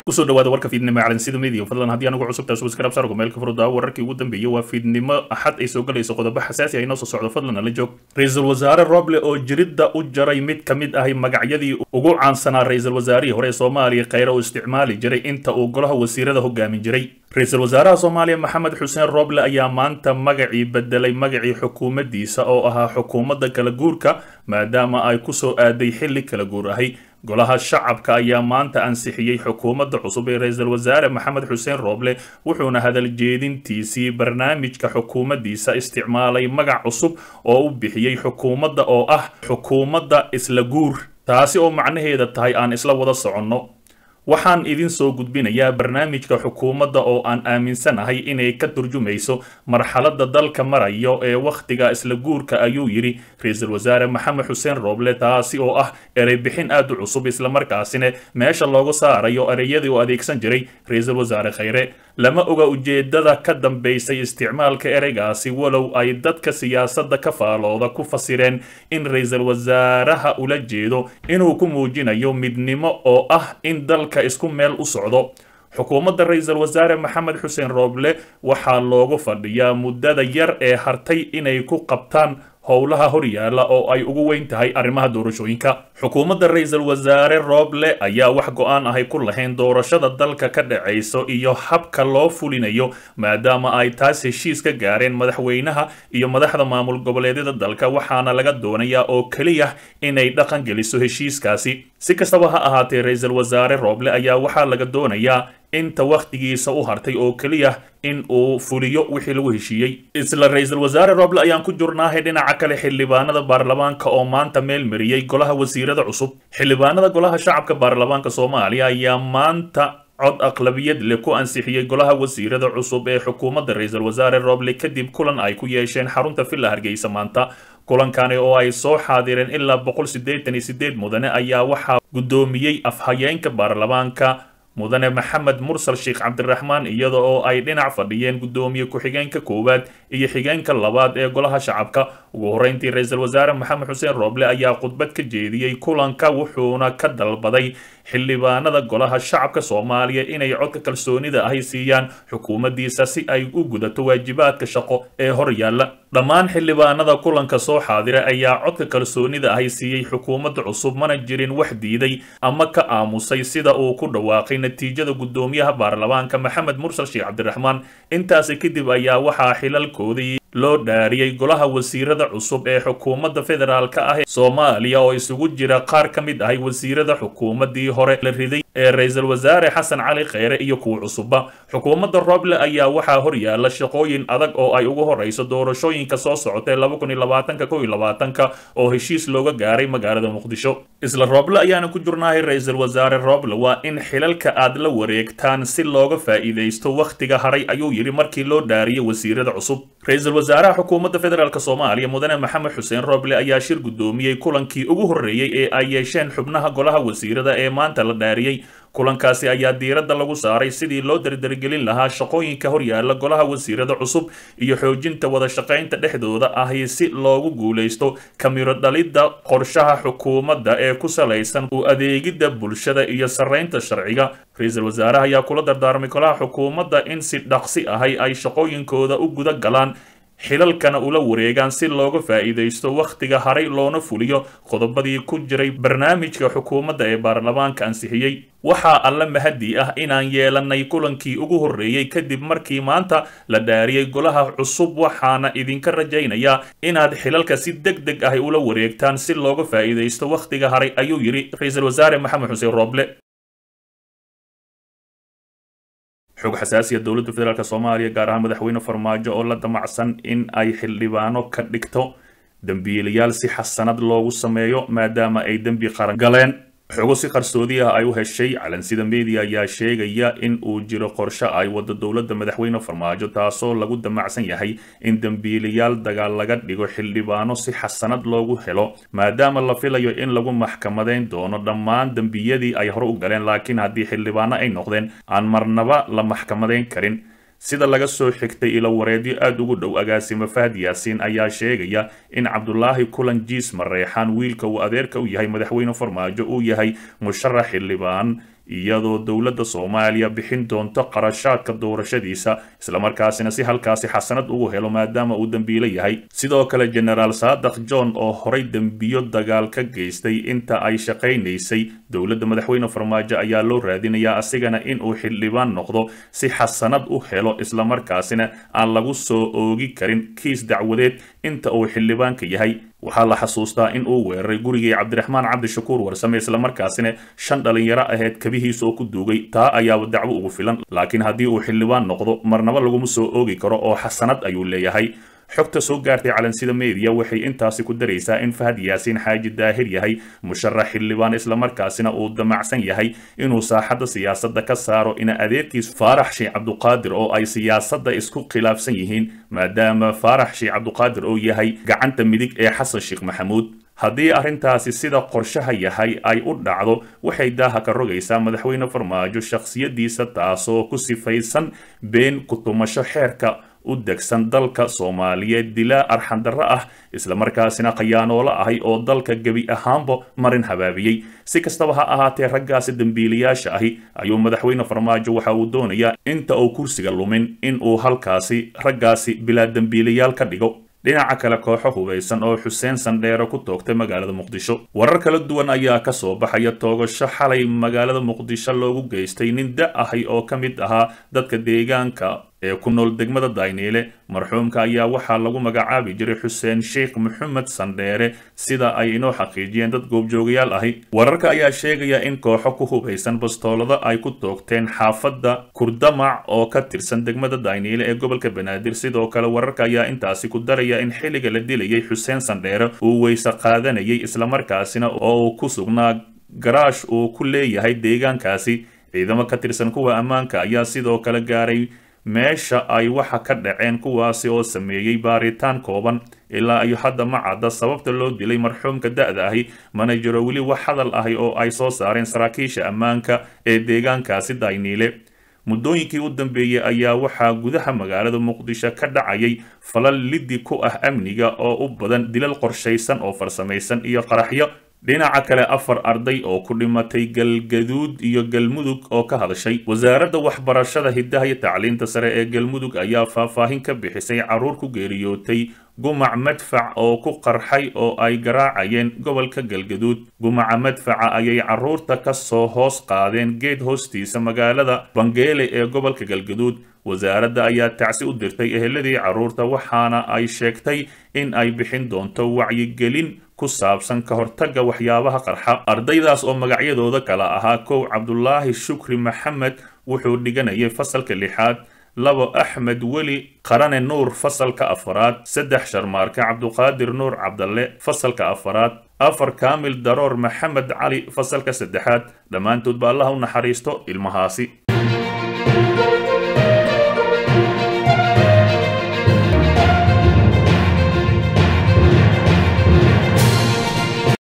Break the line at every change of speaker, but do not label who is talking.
kusoo dhawaada warka fiidnimo calansida media fadlan haddii anagu cusubtaa subscribe sargo meelka furdaa wararkii ugu dambeeyey waa fiidnimo axad ay soo galayso qodobo xasaasi ah inoo soo socdo fadlan nala joog ra-iisul wasaare roble oo jiridda u jaray mid ka mid ahi magacyadii ugu caansanaa ra-iisul wasaarihii hore ee soomaaliya kheyre uu isticmaali jiray inta uu golaha wasiirada hogaamin jiray ra-iisul wasaaraha soomaaliya maxamed xuseen roble ayaa maanta magacii bedelay magacii xukuumaddiisa oo ahaa xukuumadda kala guurka maadaama ay kusoo aaday xilli kala guur ahi golaha shacabka ayaa maanta ansixiyey xukuumadda cusub ee ra-iisul wasaare maxamed xuseen roble wuxuuna hadal jeedintiisii barnaamijka xukuumaddiisa isticmaalay magac cusub oo u bixiyey xukuumadda oo ah xukuumadda isla guur taasi oo macnaheeda tahay aan isla wada soconno waxaan idin soo gudbinayaa barnaamijka xukuumadda oo aan aaminsanahay inay ka turjumayso marxaladda dalka marayo ee wakhtiga isla guurka ayuu yidhi ra-iisul wasaare maxamed xuseen roble taasi oo ah erey bixin aad u cusub islamarkaasina meesha looga saarayo ereyadii uu adeegsan jiray ra-iisul wasaare kheyre lama oga ujeedada ka dambaysay isticmaalka ereygaasi walow ay dadka siyaasadda ka faalooda ku fasireen in ra-iisul wasaaraha ula jeedo inuu ku muujinayo midnimo oo ah in dalka isku meel u socdo xukuumadda ra-iisul wasaare maxamed xuseen roble waxaa loogu fadhiyaa muddada yar ee hartay inay ku qabtaan howlaha horyaala oo ay ugu weyn tahay arrimaha doorashooyinka xukuumadda ra-iisul wasaare roble ayaa wax go-aan ahay ku lahayn doorashada dalka ka dhacayso iyo habka loo fulinayo maadaama ay taas heshiis ka gaareen madaxweynaha iyo madaxda maamul goboleedyada dalka waxaana laga doonayaa oo keliya inay dhaqan geliso heshiiskaasi si kastaba ha ahaatee ra-iisul wasaare roble ayaa waxaa laga doonayaa inta wakhtigiisa u hartay oo keliya in uu fuliyo wixii lagu heshiiyey isla ra-iisul wasaare roble ayaan ku jurnaahay dhinaca kale xildhibaanada baarlamaanka oo maanta meel mariyey golaha wasiirada cusub xildhibaanada golaha shacabka baarlamaanka soomaaliya ayaa maanta cod aqlabiyad leh ku ansixiyey golaha wasiirada cusub ee xukuumadda ra-iisul wasaare roble kadib kulan ay ku yeesheen xarunta villa hargeysa maanta kulankani oo ay soo xaadireen ilaa boqol siddeetan iyo siddeed mudane ayaa waxaa guddoomiyey afhayeenka baarlamaanka mudane maxamed mursal sheekh cabdiraxmaan iyada oo ay dhinac fadhiyeen guddoomiye ku-xigeenka koowaad iyo xigeenka labaad ee golaha shacabka ugu horreyntii ra-iisul wasaare maxamed xuseen roble ayaa khudbad ka jeediyey kulanka wuxuuna ka dalbaday xildhibaanada golaha shacabka soomaaliya inay codka kalsoonida ahi siiyaan xukuumaddiisa si ay u gudato waajibaadka shaqo ee hor yaalla dhammaan xildhibaanada kulanka soo xaadira ayaa codka kalsoonida ahi siiyey xukuumadda cusub mana jirin wax diiday ama ka aamusay sida uu ku dhawaaqay natiijada guddoomiyaha baarlamaanka maxamed mursal sheekh cabdiraxmaan intaasi kadib ayaa waxaa xilalkoodii loo dhaariyey golaha wasiirada cusub ee xukuumadda federaalka ah soomaaliya oo isugu jira qaar ka mid ahay wasiirada xukuumaddii hore la riday ee ra-iisul wasaare xasan cali kheyre iyo kuwa cusubba xukuumadda roble ayaa waxaa horyaala shaqooyin adag oo ay ugu horeyso doorashooyinka soo socotay laba kun iyo labaatanka kow iyo labaatanka oo heshiis looga gaaray magaalada muqdisho isla roble ayaana ku jurnahay ra-iisul wasaare roble waa in xilalka aad la wareegtaan si looga faa'iidaysto wakhtiga haray ayuu yidhi markii loo dhaariyey wasiirada cusub ra-iisul wasaaraha xukuumadda federaalk soomaaliya mudane maxamed xuseen roble ayaa shir guddoomiyey kulankii ugu horreeyey ee ay yeesheen xubnaha golaha wasiirada ee maanta la dhaariyey kulankaasi ayaa diiradda lagu saaray sidii loo dardargelin lahaa shaqooyinka horyaala golaha wasiirada cusub iyo xoojinta wada shaqaynta dhexdooda ahi si loogu guulaysto kamiro dhalidda qorshaha xukuumadda ee ku salaysan u adeegidda bulshada iyo sarraynta sharciga ra-iisul wasaaraha ayaa kula dardaarmay golaha xukuumadda in si dhaqsi ahay ay shaqooyinkooda u guda galaan xilalkana ula wareegaan si looga faa'iidaysto wakhtiga haray loona fuliyo qodobadii ku jiray barnaamijka xukuumadda ee baarlamaanka ansixiyey waxaa alla mahadi ah inaan yeelanay kulankii ugu horreeyey kadib markii maanta la dhaariyey golaha cusub waxaana idinka rajaynayaa inaad xilalka si deg deg ahi ula wareegtaan si looga faa'iidaysto wakhtiga haray ayuu yidhi ra-iisul wasaare maxamed xuseen roble xog xasaasiya dowladda federaalk soomaaliya gaar ahaan madaxweyne farmaajo oo la damacsan in ay xildhibaano ka dhigto dembiilayaal si xasanad loogu sameeyo maadaama ay dembi qaran galeen xogo si qarsoodi ah ay u heshay calansida media ayaa sheegaya in uu jiro qorshe ay wado dowladda madaxweyne farmaajo taasoo lagu damacsan yahay in dembiilayaal dagaal laga dhigo xildhibaano si xasanad loogu helo maadaama la filayo in lagu maxkamadeyn doono dhammaan dembiyadii ay hore u galeen laakiin haddii xildhibaano ay noqdeen aan marnaba la maxkamadeyn karin sida laga soo xigtay ilo wareedyo aada ugu dhow agaasimo fahad yaasiin ayaa sheegaya in cabdulaahi kulan jiis mareexaan wiilka uu adeerka u yahay madaxweyne farmaajo uu yahay musharax xildhibaan iyadoo dowladda soomaaliya bixin doonto qarashaadka doorashadiisa islamarkaasina si halkaasi xasanad ugu helo maadaama uu dembiilo yahay sidoo kale genaraal saadaq john oo horay dembiyo dagaal ka geystay inta ay shaqaynaysay dowladda madaxweyne farmaajo ayaa loo raadinayaa asigana inuu xildhibaan noqdo si xasanad u helo islamarkaasina aan lagu soo oogi karin kiis dacwadeed inta uu xildhibaanka yahay waxaa la xasuustaa in uu weeraray gurigii cabdiraxmaan cabdishakuur warsame islamarkaasina shan dhalinyaro aheyd kabihiisa oo ku duugay taa ayaaba dacwo ugu filan laakiin haddii uu xildhibaan noqdo marnaba laguma soo oogi karo oo xasanad ayuu leeyahay xogta soo gaartay calansida meediya waxay intaasi ku daraysaa in fahad yaasiin xaaji daahir yahay musharax xildhibaan islamarkaasina uu damacsan yahay inuu saaxadda siyaasadda ka saaro ina adeerkiis faarax sheekh cabduqaadir oo ay siyaasadda isku khilaafsan yihiin maadaama faarax sheekh cabduqaadir oo yahay gacanta midig ee xasan sheekh maxamuud haddii arrintaasi sida qorshaha yahay ay u dhacdo waxay daaha ka rogaysaa madaxweyne farmaajo shakhsiyadiisa taasoo ku sifaysan been ku-tumasho xeerka u degsan dalka soomaaliyeed dilaa arxandarro ah islamarkaasina khayaanoolo ahay oo dalka gebi ahaanba marin habaabiyey si kastaba ha ahaatee raggaasi dembiilayaasha ahi ayuu madaxweyne farmaajo waxa uu doonayaa inta uu kursiga lumin in uu halkaasi raggaasi bilaa dembiilayaal ka dhigo dhinaca kale kooxo hubaysan oo xuseen sandheero ku toogtay magaalada muqdisho warar kala duwan ayaa ka soo baxaya toogasho xalay magaalada muqdisho loogu geystay nin da ahay oo ka mid ahaa dadka deegaanka ee ku nool degmada dayniile marxuumka ayaa waxaa lagu magacaabi jiray xuseen sheekh maxamed sandheere sida ay inoo xaqiijiyeen dad goobjoogayaal ahi wararka ayaa sheegaya in kooxo ku hubaysan bastoolada ay ku toogteen xaafadda kurdamac oo ka tirsan degmada dayniile ee gobolka banaadir sidoo kale wararka ayaa intaasi ku daraya in xilliga la dilayay xuseen sandheere uu weyse qaadanayay islamarkaasina oo uu ku sugnaa garaash uu ku leeyahay deegaankaasi ciidamo ka tirsan kuwa ammaanka ayaa sidoo kale gaaray meesha ay waxa ka dhaceen kuwaasi oo sameeyey baaritaan kooban ilaa iyo hadda ma cadda sababta loo dilay marxuumka da-da ahi mana jiro weli wax hadal ahi oo ay soo saareen saraakiisha ammaanka ee deegaankaasi dayniile muddooyinkii u dambeeyey ayaa waxaa gudaha magaalada muqdisho ka dhacayay falal liddi ku ah amniga oo u badan dilal qorshaysan oo farsamaysan iyo qaraxyo dhinaca kale afar arday oo ku dhimatay galgaduud iyo galmudug oo ka hadashay wasaaradda waxbarashada hiddaha iyo tacliinta sare ee galmudug ayaa faahfaahin ka bixisay carruur ku geeriyootay gumac madfac oo ku qarxay oo ay garaacayeen gobolka galgaduud gumaca madfaca ayay carruurta ka soo hoos qaadeen geed hoostiisa magaalada bangeele ee gobolka galgaduud wasaaradda ayaa tacsi u dirtay eheladii carruurta waxaana ay sheegtay in ay bixin doonto wacyigelin ku saabsan ka hortagga waxyaabaha qarxa ardaydaas oo magacyadooda kala ahaa kow cabdulaahi shukri maxamed wuxuu dhiganayay fasalka lixaad labo axmed weli qarane nuur fasalka afaraad saddex sharmaarka cabduqaadir nuur cabdalle fasalka afaraad afar kaamil daroor maxamed cali fasalka saddexaad dhammaantood ba allaha u naxariisto ilmahaasi